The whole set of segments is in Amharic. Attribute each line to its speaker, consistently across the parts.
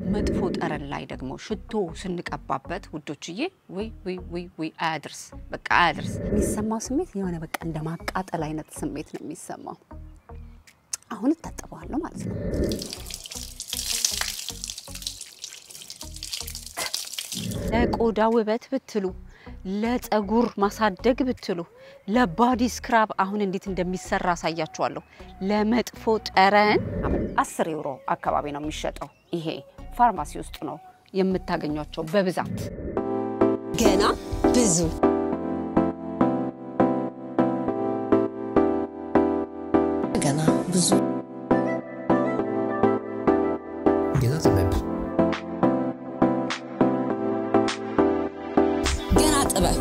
Speaker 1: መጥፎ ጠረን ላይ ደግሞ ሽቶ ስንቀባበት ውዶችዬ፣ ወይ ወይ ወይ ወይ አያድርስ፣ በቃ አያድርስ። የሚሰማው ስሜት የሆነ በቃ እንደ ማቃጠል አይነት ስሜት ነው የሚሰማው። አሁን እታጠበዋለሁ ማለት ነው። ለቆዳ ውበት ብትሉ ለፀጉር ማሳደግ ብትሉ ለባዲ ስክራብ አሁን እንዴት እንደሚሰራ አሳያችኋለሁ። ለመጥፎ ጠረን አስር ዩሮ አካባቢ ነው የሚሸጠው። ይሄ ፋርማሲ ውስጥ ነው የምታገኟቸው በብዛት
Speaker 2: ገና ብዙ ገና ብዙ
Speaker 3: ገና ጥበብ
Speaker 2: ገና ጥበብ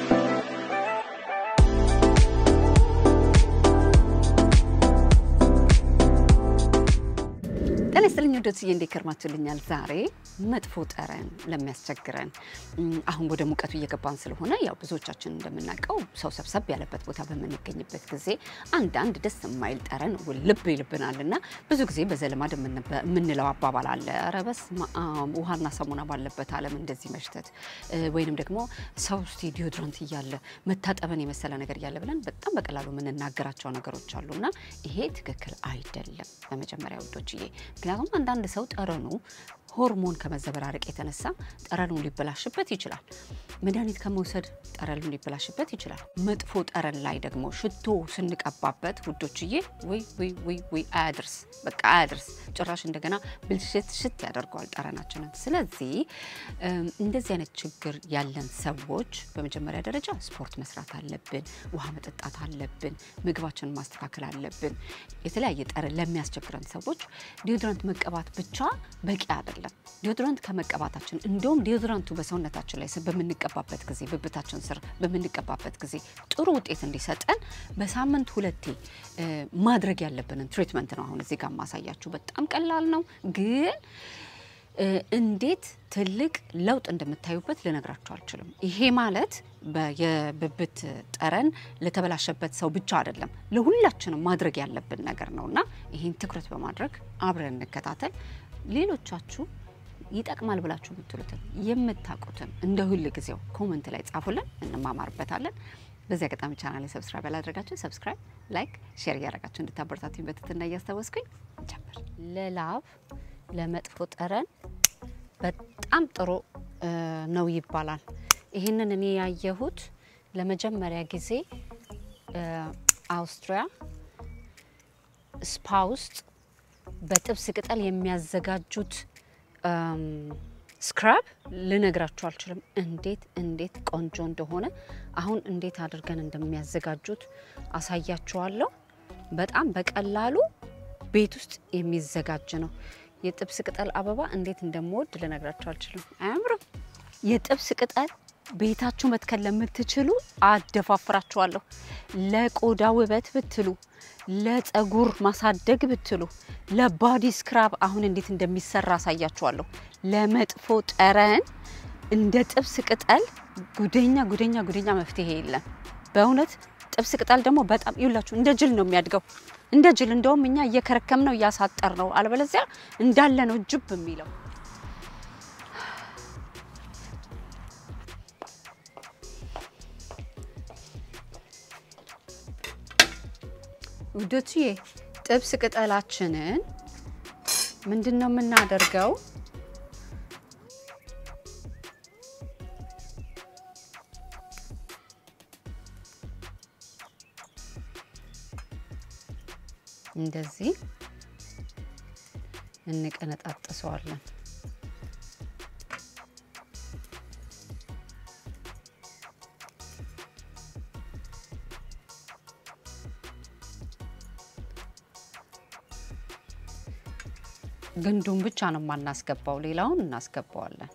Speaker 1: ጤና ይስጥልኝ ወደዚህ እንዴት ከርማችሁልኛል? ዛሬ መጥፎ ጠረን ለሚያስቸግረን እም፣ አሁን ወደ ሙቀቱ እየገባን ስለሆነ ያው ብዙዎቻችን እንደምናውቀው ሰው ሰብሰብ ያለበት ቦታ በምንገኝበት ጊዜ አንዳንድ ደስ የማይል ጠረን ልብ ይልብናል እና ብዙ ጊዜ በዘልማድ የምንበ- የምንለው አባባል አለ። ኧረ በስመ አብ ውሃና ሳሙና ባለበት ዓለም እንደዚህ መሽተት እ፣ ወይንም ደግሞ ሰው ውስጥ ዲዮድራንት እያለ መታጠብን የመሰለ ነገር እያለ ብለን በጣም በቀላሉ የምንናገራቸው ነገሮች አሉ እና ይሄ ትክክል አይደለም። በመጀመሪያ ውዶችዬ ምክንያቱም አንዳንድ ሰው ጠረኑ ሆርሞን ከመዘበራረቅ የተነሳ ጠረኑ ሊበላሽበት ይችላል። መድኃኒት ከመውሰድ ጠረኑ ሊበላሽበት ይችላል። መጥፎ ጠረን ላይ ደግሞ ሽቶ ስንቀባበት ውዶችዬ ወይ ወይ ወይ ወይ አያድርስ፣ በቃ አያድርስ። ጭራሽ እንደገና ብልሽት ሽት ያደርገዋል ጠረናችንን። ስለዚህ እም፣ እንደዚህ አይነት ችግር ያለን ሰዎች በመጀመሪያ ደረጃ ስፖርት መስራት አለብን፣ ውሃ መጠጣት አለብን፣ ምግባችንን ማስተካከል አለብን። የተለያየ ጠረን ለሚያስቸግረን ሰዎች ዲዮድራንት መቀባት ብቻ በቂ አይደለም። ዲዮድራንት ከመቀባታችን እንደውም ዲዮድራንቱ በሰውነታችን ላይ በምንቀባበት ጊዜ ብብታችን ስር በምንቀባበት ጊዜ ጥሩ ውጤት እንዲሰጠን በሳምንት ሁለቴ እ፣ ማድረግ ያለብንን ትሪትመንት ነው አሁን እዚህ ጋር ማሳያችሁ። በጣም ቀላል ነው ግን እ፣ እንዴት ትልቅ ለውጥ እንደምታዩበት ልነግራችሁ አልችልም። ይሄ ማለት በ- የብብት ጠረን ለተበላሸበት ሰው ብቻ አይደለም፣ ለሁላችንም ማድረግ ያለብን ነገር ነው እና ይህን ትኩረት በማድረግ አብረን እንከታተል። ሌሎቻችሁ ይጠቅማል ብላችሁ የምትሉትን የምታውቁትን እንደ ሁል ጊዜው ኮመንት ላይ ጻፉልን፣ እንማማርበታለን። በዚህ አጋጣሚ ቻናል ላይ ሰብስክራይብ ያላደረጋችሁ ሰብስክራይብ፣ ላይክ፣ ሼር እያደረጋችሁ እንድታበረታቱኝ በትህትና እያስታወስኩኝ ጀምር። ለላብ ለመጥፎ ጠረን በጣም ጥሩ እ፣ ነው ይባላል። ይህንን እኔ ያየሁት ለመጀመሪያ ጊዜ እ፣ አውስትሪያ ስፓ ውስጥ በጥብስ ቅጠል የሚያዘጋጁት እም፣ ስክራብ ልነግራችሁ አልችልም፣ እንዴት እንዴት ቆንጆ እንደሆነ አሁን እንዴት አድርገን እንደሚያዘጋጁት አሳያችኋለሁ። በጣም በቀላሉ ቤት ውስጥ የሚዘጋጅ ነው። የጥብስ ቅጠል አበባ እንዴት እንደምወድ ልነግራችሁ አልችልም። አያምርም? የጥብስ ቅጠል ቤታችሁ መትከል ለምትችሉ አደፋፍራችኋለሁ። ለቆዳ ውበት ብትሉ፣ ለፀጉር ማሳደግ ብትሉ፣ ለባዲ ስክራብ አሁን እንዴት እንደሚሰራ አሳያችኋለሁ። ለመጥፎ ጠረን እንደ ጥብስ ቅጠል ጉደኛ ጉደኛ ጉደኛ መፍትሄ የለም። በእውነት ጥብስ ቅጠል ደግሞ በጣም ይውላችሁ እንደ ጅል ነው የሚያድገው። እንደ ጅል እንደውም እኛ እየከረከም ነው እያሳጠር ነው፣ አለበለዚያ እንዳለ ነው ጅብ የሚለው። ውዶችዬ ጥብስ ቅጠላችንን ምንድን ነው የምናደርገው? እንደዚህ እንቀነጣጥሰዋለን። ግንዱን ብቻ ነው የማናስገባው፣ ሌላውን እናስገባዋለን።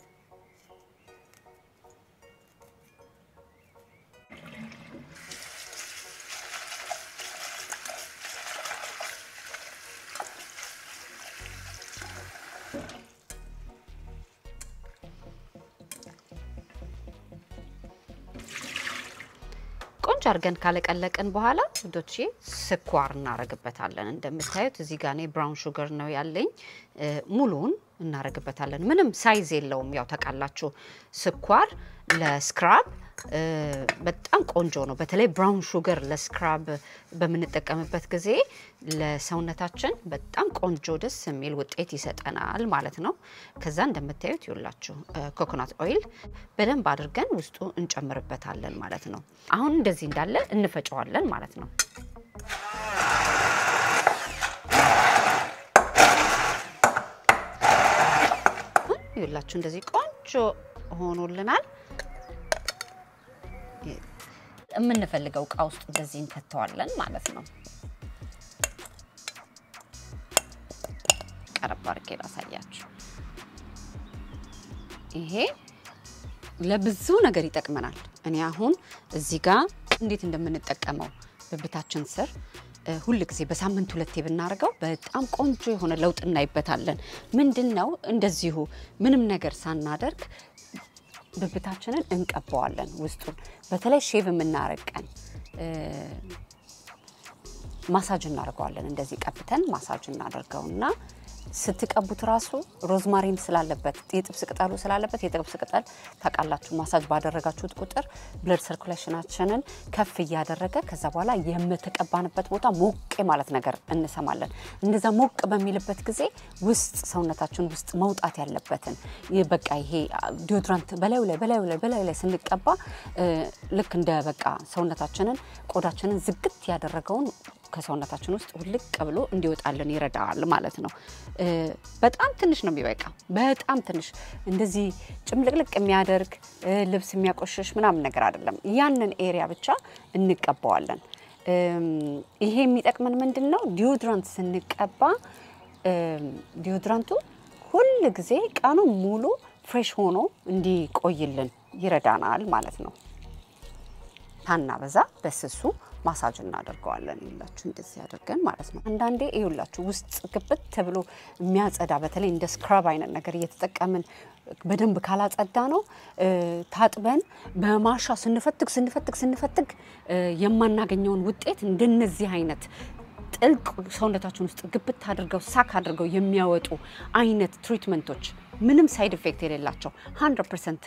Speaker 1: ቆንጆ አድርገን ካለቀለቅን በኋላ ውዶቼ ስኳር እናረግበታለን። እንደምታዩት እዚህ ጋር እኔ ብራውን ሹገር ነው ያለኝ። እ፣ ሙሉውን እናደርግበታለን። ምንም ሳይዝ የለውም። ያው ታውቃላችሁ ስኳር ለስክራብ እ፣ በጣም ቆንጆ ነው። በተለይ ብራውን ሹገር ለስክራብ በምንጠቀምበት ጊዜ ለሰውነታችን በጣም ቆንጆ ደስ የሚል ውጤት ይሰጠናል ማለት ነው። ከዛ እንደምታዩት ይውላችሁ ኮኮናት ኦይል በደንብ አድርገን ውስጡ እንጨምርበታለን ማለት ነው። አሁን እንደዚህ እንዳለ እንፈጨዋለን ማለት ነው። ይውላችሁ እንደዚህ ቆንጆ ሆኖልናል። የምንፈልገው እቃ ውስጥ እንደዚህ እንከተዋለን ማለት ነው። ቀረብ አድርጌ ላሳያችሁ። ይሄ ለብዙ ነገር ይጠቅመናል። እኔ አሁን እዚህ ጋር እንዴት እንደምንጠቀመው ብብታችን ስር እ፣ ሁል ጊዜ በሳምንት ሁለቴ ብናደርገው በጣም ቆንጆ የሆነ ለውጥ እናይበታለን። ምንድን ነው እንደዚሁ ምንም ነገር ሳናደርግ ብብታችንን እንቀባዋለን ውስጡን። በተለይ ሼቭ የምናረግ ቀን እ፣ ማሳጅ እናደርገዋለን። እንደዚህ ቀብተን ማሳጅ እናደርገውና ስትቀቡት ራሱ ሮዝማሪን ስላለበት የጥብስ ቅጠሉ ስላለበት የጥብስ ቅጠል ታውቃላችሁ፣ ማሳጅ ባደረጋችሁት ቁጥር ብለድ ሰርኩሌሽናችንን ከፍ እያደረገ ከዛ በኋላ የምትቀባንበት ቦታ ሞቅ ማለት ነገር እንሰማለን። እንደዛ ሞቅ በሚልበት ጊዜ ውስጥ ሰውነታችን ውስጥ መውጣት ያለበትን ይህ በቃ ይሄ ዲዮድራንት በላዩ ላይ በላዩ ላይ በላዩ ላይ ስንቀባ እ፣ ልክ እንደ በቃ ሰውነታችንን ቆዳችንን ዝግት ያደረገውን ከሰውነታችን ውስጥ ውልቅ ብሎ እንዲወጣልን ይረዳል ማለት ነው። እ፣ በጣም ትንሽ ነው የሚበቃ፣ በጣም ትንሽ እንደዚህ ጭምልቅልቅ የሚያደርግ እ፣ ልብስ የሚያቆሽሽ ምናምን ነገር አይደለም። ያንን ኤሪያ ብቻ እንቀባዋለን። እም፣ ይሄ የሚጠቅመን ምንድን ነው? ዲዮድራንት ስንቀባ እም፣ ዲዮድራንቱ ሁል ጊዜ ቀኑ ሙሉ ፍሬሽ ሆኖ እንዲቆይልን ይረዳናል ማለት ነው። ታናበዛ በስሱ ማሳጅ እናደርገዋለን። ይላችሁ እንደዚህ አድርገን ማለት ነው። አንዳንዴ ይውላችሁ ውስጥ ግብት ተብሎ የሚያጸዳ በተለይ እንደ ስክራብ አይነት ነገር እየተጠቀምን በደንብ ካላጸዳ ነው እ፣ ታጥበን በማሻ ስንፈትግ ስንፈትግ ስንፈትግ እ፣ የማናገኘውን ውጤት እንደነዚህ አይነት ጥልቅ ሰውነታችን ውስጥ ግብት አድርገው ሳክ አድርገው የሚያወጡ አይነት ትሪትመንቶች ምንም ሳይድ ኢፌክት የሌላቸው 100 ፐርሰንት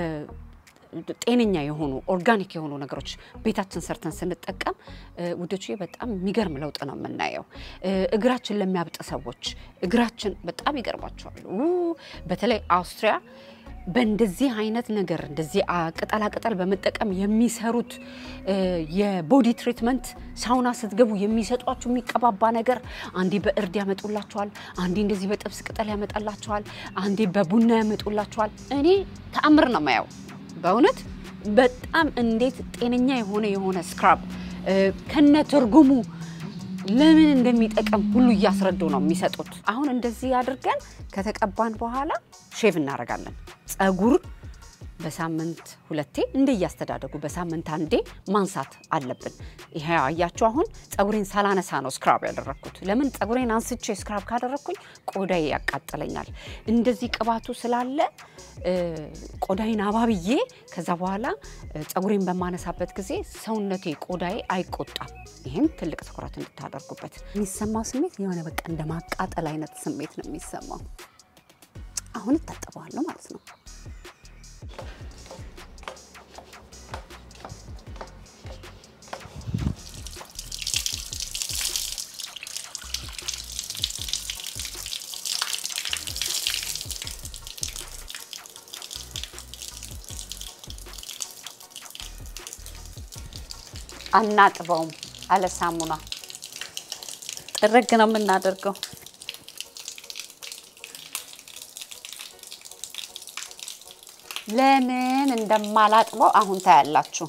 Speaker 1: ጤነኛ የሆኑ ኦርጋኒክ የሆኑ ነገሮች ቤታችን ሰርተን ስንጠቀም እ፣ ውዶቼ በጣም የሚገርም ለውጥ ነው የምናየው። እ፣ እግራችን ለሚያብጥ ሰዎች እግራችን በጣም ይገርማቸዋል። ኡ፣ በተለይ አውስትሪያ በእንደዚህ አይነት ነገር እንደዚህ አ- ቅጠላ ቅጠል በመጠቀም የሚሰሩት እ፣ የቦዲ ትሪትመንት ሳውና ስትገቡ የሚሰጧችሁ የሚቀባባ ነገር አንዴ በእርድ ያመጡላችኋል፣ አንዴ እንደዚህ በጥብስ ቅጠል ያመጣላችኋል፣ አንዴ በቡና ያመጡላችኋል። እኔ ተአምር ነው የማየው በእውነት በጣም እንዴት ጤነኛ የሆነ የሆነ ስክራብ እ፣ ከነ ትርጉሙ ለምን እንደሚጠቅም ሁሉ እያስረዱ ነው የሚሰጡት። አሁን እንደዚህ አድርገን ከተቀባን በኋላ ሼቭ እናደርጋለን። ጸጉር በሳምንት ሁለቴ እንደ እያስተዳደጉ በሳምንት አንዴ ማንሳት አለብን። ይሄ አያችሁ፣ አሁን ጸጉሬን ሳላነሳ ነው ስክራብ ያደረግኩት። ለምን ጸጉሬን አንስቼ ስክራብ ካደረግኩኝ ቆዳዬ ያቃጥለኛል። እንደዚህ ቅባቱ ስላለ እ፣ ቆዳዬን አባብዬ ከዛ በኋላ እ፣ ጸጉሬን በማነሳበት ጊዜ ሰውነቴ ቆዳዬ አይቆጣም። ይህም ትልቅ ትኩረት እንድታደርጉበት። የሚሰማው ስሜት የሆነ በቃ እንደ ማቃጠል አይነት ስሜት ነው የሚሰማው። አሁን እታጠበዋለሁ ማለት ነው። አናጥበውም አለ ሳሙና ጥርግ ነው የምናደርገው። ለምን እንደማላጥበው አሁን ታያላችሁ።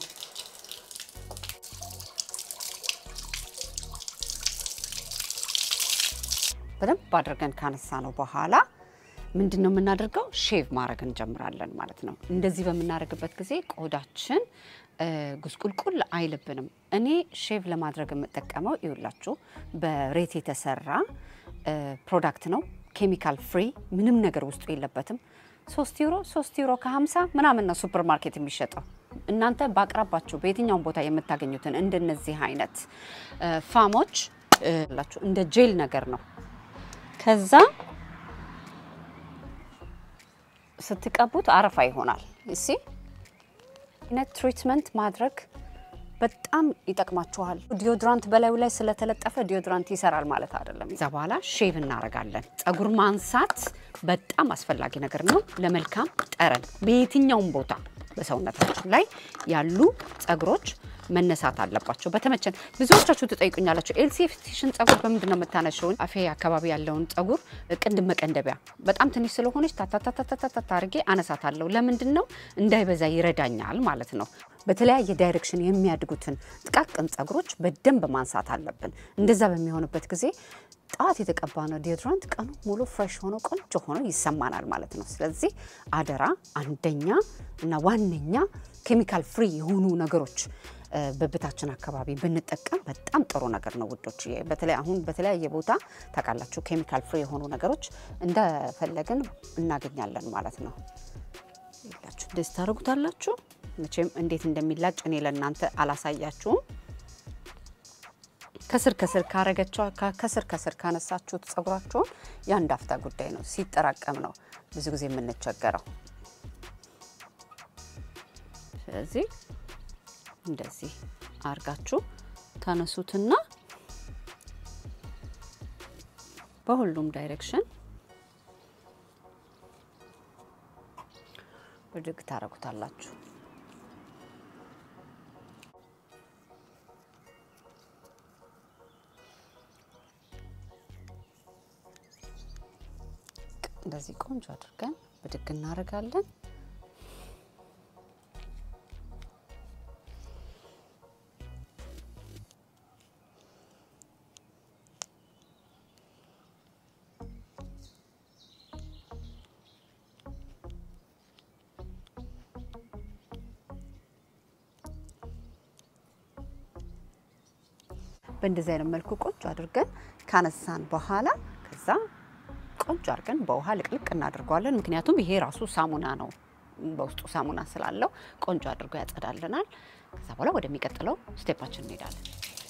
Speaker 1: በደንብ አድርገን ካነሳ ነው በኋላ ምንድን ነው የምናደርገው? ሼቭ ማድረግ እንጀምራለን ማለት ነው። እንደዚህ በምናደርግበት ጊዜ ቆዳችን እ፣ ጉስቁልቁል አይልብንም። እኔ ሼቭ ለማድረግ የምጠቀመው ይውላችሁ በሬት የተሰራ እ፣ ፕሮዳክት ነው። ኬሚካል ፍሪ ምንም ነገር ውስጡ የለበትም። ሶስት ዩሮ ሶስት ዩሮ ከሀምሳ ምናምን ነው ሱፐር ማርኬት የሚሸጠው። እናንተ በአቅራባችሁ በየትኛውም ቦታ የምታገኙትን እንደነዚህ አይነት እ፣ ፋሞች እ፣ ላችሁ እንደ ጄል ነገር ነው። ከዛ ስትቀቡት አረፋ ይሆናል። እሲ አይነት ትሪትመንት ማድረግ በጣም ይጠቅማችኋል። ዲዮድራንት በላዩ ላይ ስለተለጠፈ ዲዮድራንት ይሰራል ማለት አይደለም። ከዛ በኋላ ሼቭ እናደርጋለን። ፀጉር ማንሳት በጣም አስፈላጊ ነገር ነው ለመልካም ጠረን። በየትኛውም ቦታ በሰውነታችን ላይ ያሉ ፀጉሮች መነሳት አለባቸው። በተመቸን ብዙዎቻችሁ ትጠይቁኛላችሁ፣ ኤልሲ የፊትሽን ፀጉር በምንድን ነው የምታነሽውን? አፌ አካባቢ ያለውን ፀጉር ቅንድብ መቀንደቢያ በጣም ትንሽ ስለሆነች ታታታታታታ አድርጌ አነሳታለሁ። ለምንድን ነው እንዳይበዛ ይረዳኛል ማለት ነው። በተለያየ ዳይሬክሽን የሚያድጉትን ጥቃቅን ፀጉሮች በደንብ ማንሳት አለብን። እንደዛ በሚሆንበት ጊዜ ጠዋት የተቀባ ነው ዲዮድራንት ቀኑ ሙሉ ፍሬሽ ሆኖ ቆንጆ ሆኖ ይሰማናል ማለት ነው። ስለዚህ አደራ አንደኛ እና ዋነኛ ኬሚካል ፍሪ የሆኑ ነገሮች በብታችን አካባቢ ብንጠቀም በጣም ጥሩ ነገር ነው ውዶች። በተለይ አሁን በተለያየ ቦታ ታውቃላችሁ ኬሚካል ፍሪ የሆኑ ነገሮች እንደፈለግን እናገኛለን ማለት ነው። ይላችሁ እንደዚህ ታደርጉታላችሁ። መቼም እንዴት እንደሚላጭ እኔ ለእናንተ አላሳያችሁም። ከስር ከስር ካረገቸው ከስር ከስር ካነሳችሁት ፀጉራችሁን የአንድ አፍታ ጉዳይ ነው። ሲጠራቀም ነው ብዙ ጊዜ የምንቸገረው። ስለዚህ እንደዚህ አርጋችሁ ታነሱትና በሁሉም ዳይሬክሽን ብድግ ታረጉታላችሁ። እንደዚህ ቆንጆ አድርገን ብድግ እናደርጋለን። በእንደዚህ አይነት መልኩ ቆንጆ አድርገን ካነሳን በኋላ ከዛ ቆንጆ አድርገን በውሃ ልቅልቅ እናደርገዋለን። ምክንያቱም ይሄ ራሱ ሳሙና ነው፣ በውስጡ ሳሙና ስላለው ቆንጆ አድርጎ ያጸዳልናል። ከዛ በኋላ ወደሚቀጥለው ስቴፓችን እንሄዳለን።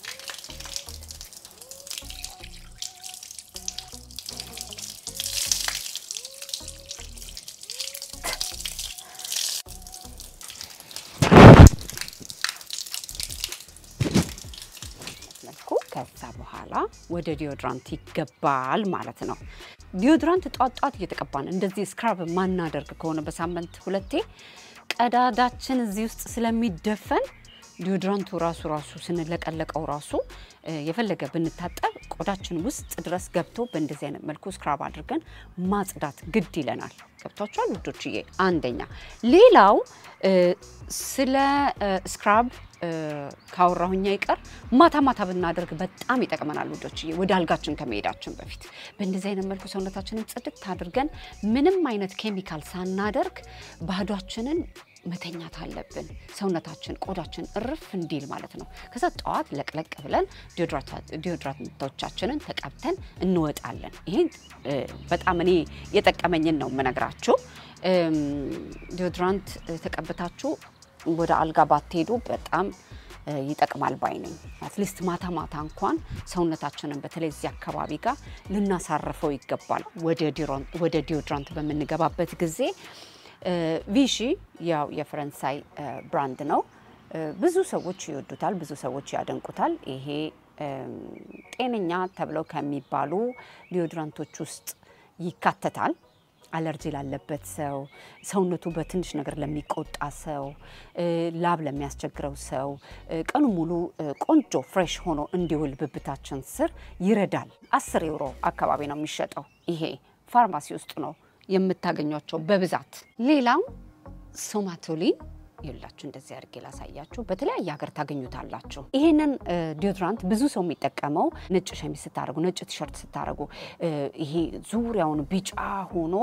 Speaker 1: መልኩ ከዛ በኋላ ወደ ዲዮድራንት ይገባል ማለት ነው። ዲዮድራንት ጧት ጧት እየተቀባን እንደዚህ ስክራብ ማናደርግ ከሆነ በሳምንት ሁለቴ ቀዳዳችን እዚህ ውስጥ ስለሚደፈን ዲዮድራንቱ ራሱ ራሱ ስንለቀለቀው ራሱ የፈለገ ብንታጠብ ቆዳችን ውስጥ ድረስ ገብቶ በእንደዚህ አይነት መልኩ ስክራብ አድርገን ማጽዳት ግድ ይለናል። ገብቷችኋል ውዶችዬ? አንደኛ። ሌላው ስለ ስክራብ ካወራሁኛ ይቀር ማታ ማታ ብናደርግ በጣም ይጠቅመናል ውዶችዬ፣ ወደ አልጋችን ከመሄዳችን በፊት በእንደዚህ አይነት መልኩ ሰውነታችንን ጽድት አድርገን ምንም አይነት ኬሚካል ሳናደርግ ባዷችንን መተኛት አለብን። ሰውነታችን ቆዳችን እርፍ እንዲል ማለት ነው። ከዛ ጠዋት ለቅለቅ ብለን ዲዮድራንቶቻችንን ተቀብተን እንወጣለን። ይህን በጣም እኔ የጠቀመኝን ነው የምነግራችሁ። ዲዮድራንት ተቀብታችሁ ወደ አልጋ ባትሄዱ በጣም ይጠቅማል ባይ ነኝ። አትሊስት ማታ ማታ እንኳን ሰውነታችንን በተለይ እዚህ አካባቢ ጋር ልናሳርፈው ይገባል። ወደ ዲዮድራንት በምንገባበት ጊዜ ቪሺ ያው የፈረንሳይ ብራንድ ነው። ብዙ ሰዎች ይወዱታል፣ ብዙ ሰዎች ያደንቁታል። ይሄ ጤነኛ ተብለው ከሚባሉ ዲዮድራንቶች ውስጥ ይካተታል። አለርጂ ላለበት ሰው፣ ሰውነቱ በትንሽ ነገር ለሚቆጣ ሰው፣ ላብ ለሚያስቸግረው ሰው ቀኑ ሙሉ ቆንጆ ፍሬሽ ሆኖ እንዲውል ብብታችን ስር ይረዳል። አስር ዩሮ አካባቢ ነው የሚሸጠው። ይሄ ፋርማሲ ውስጥ ነው የምታገኟቸው በብዛት። ሌላው ሶማቶሊን ይላችሁ እንደዚህ አድርጌ ላሳያችሁ። በተለያየ ሀገር ታገኙታላችሁ። ይሄንን ዲዮድራንት ብዙ ሰው የሚጠቀመው ነጭ ሸሚዝ ስታደርጉ፣ ነጭ ቲሸርት ስታደርጉ ይሄ ዙሪያውን ቢጫ ሆኖ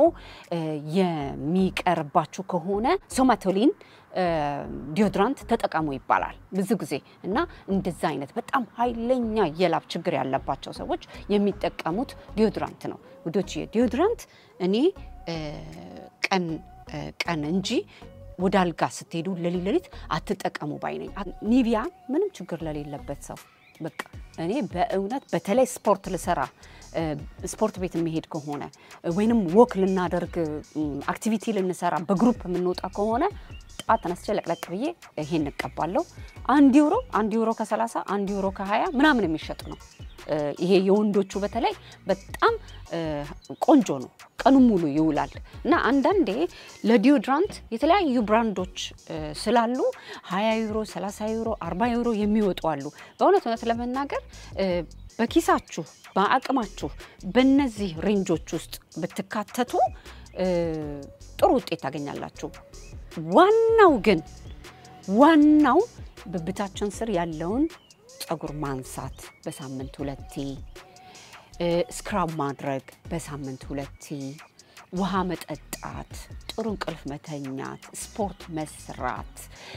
Speaker 1: የሚቀርባችሁ ከሆነ ሶማቶሊን ዲዮድራንት ተጠቀሙ ይባላል ብዙ ጊዜ እና እንደዛ አይነት በጣም ኃይለኛ የላብ ችግር ያለባቸው ሰዎች የሚጠቀሙት ዲዮድራንት ነው ውዶች። ዲዮድራንት እኔ ቀን ቀን እንጂ ወደ አልጋ ስትሄዱ ለሊት ለሊት አትጠቀሙ ባይ ነኝ። ኒቪያ ምንም ችግር ለሌለበት ሰው በቃ እኔ በእውነት በተለይ ስፖርት ልሰራ እ፣ ስፖርት ቤት የሚሄድ ከሆነ እ፣ ወይንም ወክ ልናደርግ እም፣ አክቲቪቲ ልንሰራ በግሩፕ የምንወጣ ከሆነ ጠዋት ተነስቼ ለቅለቅ ብዬ ይሄን እንቀባለሁ። አንድ ዩሮ አንድ ዩሮ ከ30 አንድ ዩሮ ከ20 ምናምን የሚሸጥ ነው። እ፣ ይሄ የወንዶቹ በተለይ በጣም እ፣ ቆንጆ ነው። ቀኑን ሙሉ ይውላል እና አንዳንዴ ለዲዮድራንት የተለያዩ ብራንዶች እ፣ ስላሉ 20 ዩሮ፣ 30 ዩሮ፣ 40 ዩሮ የሚወጡ አሉ። በእውነት እውነት ለመናገር እ፣ በኪሳችሁ በአቅማችሁ በእነዚህ ሬንጆች ውስጥ ብትካተቱ እ፣ ጥሩ ውጤት ታገኛላችሁ። ዋናው ግን ዋናው ብብታችን ስር ያለውን ፀጉር ማንሳት በሳምንት ሁለቴ፣ እ፣ ስክራብ ማድረግ በሳምንት ሁለቴ፣ ውሃ መጠጣት፣ ጥሩ እንቅልፍ መተኛት፣ ስፖርት መስራት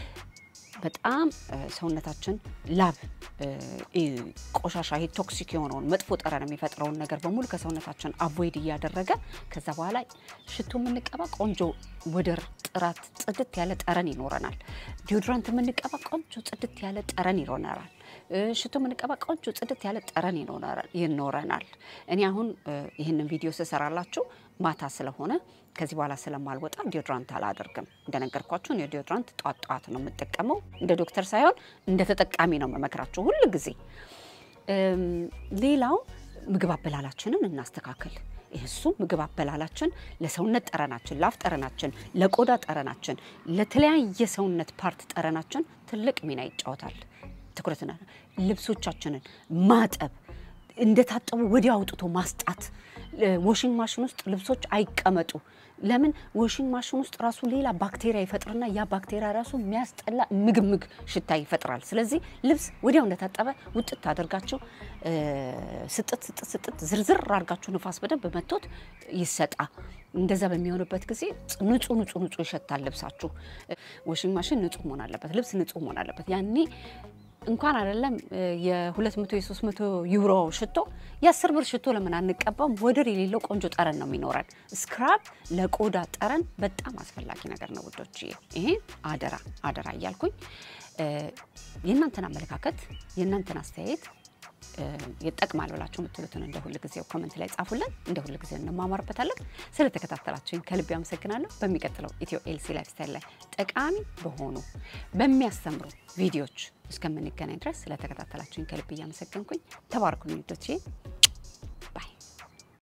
Speaker 1: በጣም እ፣ ሰውነታችን ላብ እ፣ እ፣ ቆሻሻ ይሄ ቶክሲክ የሆነውን መጥፎ ጠረን የሚፈጥረውን ነገር በሙሉ ከሰውነታችን አቮይድ እያደረገ ከዛ በኋላ ሽቶ የምንቀባ ቆንጆ ወደር ጥራት ጽድት ያለ ጠረን ይኖረናል። ዲዮድራንት የምንቀባ ቆንጆ ጽድት ያለ ጠረን ይኖረናል። እ፣ ሽቶ የምንቀባ ቆንጆ ጽድት ያለ ጠረን ይኖረናል- ይኖረናል። እኔ አሁን እ፣ ይህንን ቪዲዮ ስሰራላችሁ ማታ ስለሆነ ከዚህ በኋላ ስለማልወጣ ዲዮድራንት አላደርግም። እንደነገርኳችሁ እኔ ዲዮድራንት ጧት ጧት ነው የምጠቀመው። እንደ ዶክተር ሳይሆን እንደ ተጠቃሚ ነው የምመክራችሁ ሁል ጊዜ። እም፣ ሌላው ምግብ አበላላችንን እናስተካክል። እሱ ምግብ አበላላችን ለሰውነት ጠረናችን፣ ለአፍ ጠረናችን፣ ለቆዳ ጠረናችን፣ ለተለያየ ሰውነት ፓርት ጠረናችን ትልቅ ሚና ይጫወታል። ትኩረትና ልብሶቻችንን ማጠብ እንደታጠቡ ወዲያ አውጥቶ ማስጣት። ዋሽንግ ማሽን ውስጥ ልብሶች አይቀመጡ። ለምን ዋሽንግ ማሽን ውስጥ ራሱ ሌላ ባክቴሪያ ይፈጥርና ያ ባክቴሪያ ራሱ የሚያስጠላ ምግብ ምግብ ሽታ ይፈጥራል። ስለዚህ ልብስ ወዲያው እንደታጠበ ውጥት አድርጋችሁ እ፣ ስጥት ስጥት ስጥት ዝርዝር አድርጋችሁ ንፋስ በደንብ መቶት ይሰጣ። እንደዛ በሚሆንበት ጊዜ ንጹህ ንጹህ ንጹህ ይሸታል ልብሳችሁ። ዋሽንግ ማሽን ንጹህ መሆን አለበት። ልብስ ንጹህ መሆን አለበት። ያኔ እንኳን አይደለም የ200 የ300 ዩሮ ሽቶ የ10 ብር ሽቶ ለምን አንቀባም? ወደር የሌለው ቆንጆ ጠረን ነው የሚኖረን። ስክራብ ለቆዳ ጠረን በጣም አስፈላጊ ነገር ነው ውዶች። ይሄ አደራ አደራ እያልኩኝ እ፣ የእናንተን አመለካከት የእናንተን አስተያየት እ፣ ይጠቅማል ብላችሁ የምትሉትን እንደ ሁል ጊዜው ኮመንት ላይ ጻፉልን። እንደ ሁል ጊዜው እንማማርበታለን። ስለተከታተላችሁኝ ከልብ ያመሰግናለሁ። በሚቀጥለው ኢትዮ ኤልሲ ላይፍ ስታይል ላይ ጠቃሚ በሆኑ በሚያስተምሩ ቪዲዮዎች እስከምንገናኝ ድረስ ስለተከታተላችሁኝ ከልብ እያመሰገንኩኝ ተባርኩልኝ ውዶቼ።